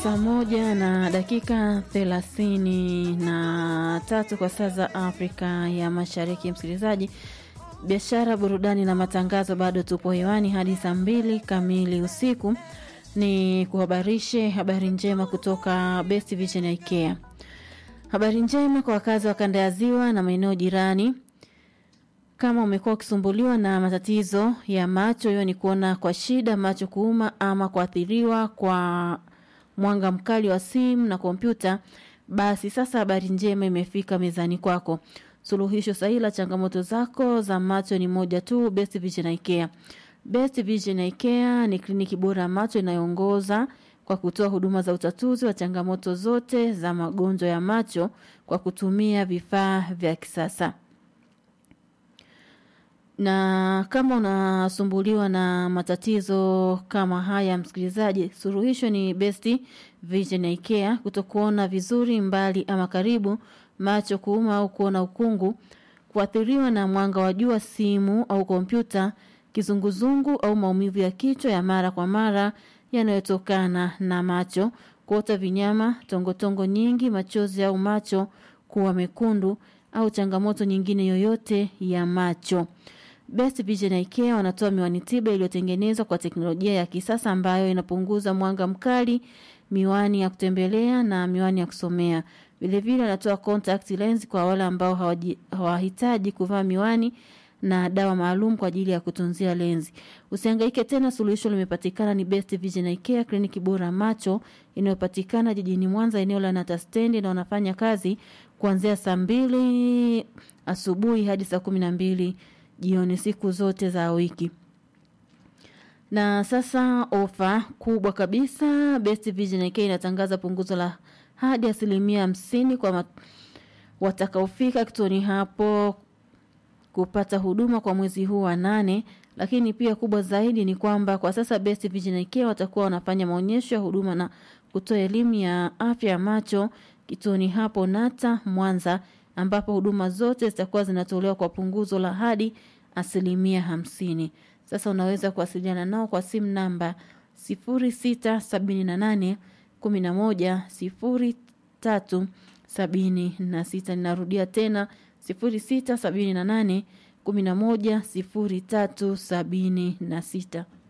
saa moja na dakika thelathini na tatu kwa saa za Afrika ya Mashariki. Msikilizaji, biashara, burudani na matangazo, bado tupo hewani hadi saa mbili kamili usiku. Ni kuhabarishe habari njema kutoka Best Vision ya IKEA. Habari njema kwa wakazi wa kanda ya Ziwa na maeneo jirani. Kama umekuwa ukisumbuliwa na matatizo ya macho, hiyo ni kuona kwa shida, macho kuuma ama kuathiriwa kwa mwanga mkali wa simu na kompyuta, basi sasa habari njema imefika mezani kwako. Suluhisho sahihi la changamoto zako za macho ni moja tu, Best Vision IKEA. Best Vision IKEA ni kliniki bora ya macho inayoongoza kwa kutoa huduma za utatuzi wa changamoto zote za magonjwa ya macho kwa kutumia vifaa vya kisasa na kama unasumbuliwa na matatizo kama haya msikilizaji, suluhisho ni Best Vision IKEA. Kutokuona vizuri mbali ama karibu, macho kuuma au kuona ukungu, kuathiriwa na mwanga wa jua, simu au kompyuta, kizunguzungu au maumivu ya kichwa ya mara kwa mara yanayotokana na macho, kuota vinyama, tongotongo nyingi, machozi au macho kuwa mekundu au changamoto nyingine yoyote ya macho. Best Vision IKEA wanatoa miwani tiba iliyotengenezwa kwa teknolojia ya kisasa ambayo inapunguza mwanga mkali, miwani ya kutembelea na miwani ya kusomea. Vilevile wanatoa contact lens kwa wale ambao hawahitaji kuvaa miwani na dawa maalum kwa ajili ya kutunzia lenzi. Usihangaike tena, suluhisho limepatikana. Ni Best Vision IKEA, kliniki bora macho inayopatikana jijini Mwanza, eneo la Nata Stendi, na wanafanya kazi kuanzia saa mbili asubuhi hadi saa kumi na mbili jioni siku zote za wiki. Na sasa ofa kubwa kabisa, Best Vision IKEA inatangaza punguzo la hadi asilimia hamsini kwa watakaofika kituoni hapo kupata huduma kwa mwezi huu wa nane. Lakini pia kubwa zaidi ni kwamba kwa sasa Best Vision IKEA watakuwa wanafanya maonyesho ya huduma na kutoa elimu ya afya ya macho kituoni hapo Nata Mwanza, ambapo huduma zote zitakuwa zinatolewa kwa punguzo la hadi asilimia hamsini. Sasa unaweza kuwasiliana nao kwa simu namba sifuri sita sabini na nane kumi na moja sifuri tatu sabini na sita. Ninarudia tena sifuri sita sabini na nane kumi na moja sifuri tatu sabini na sita.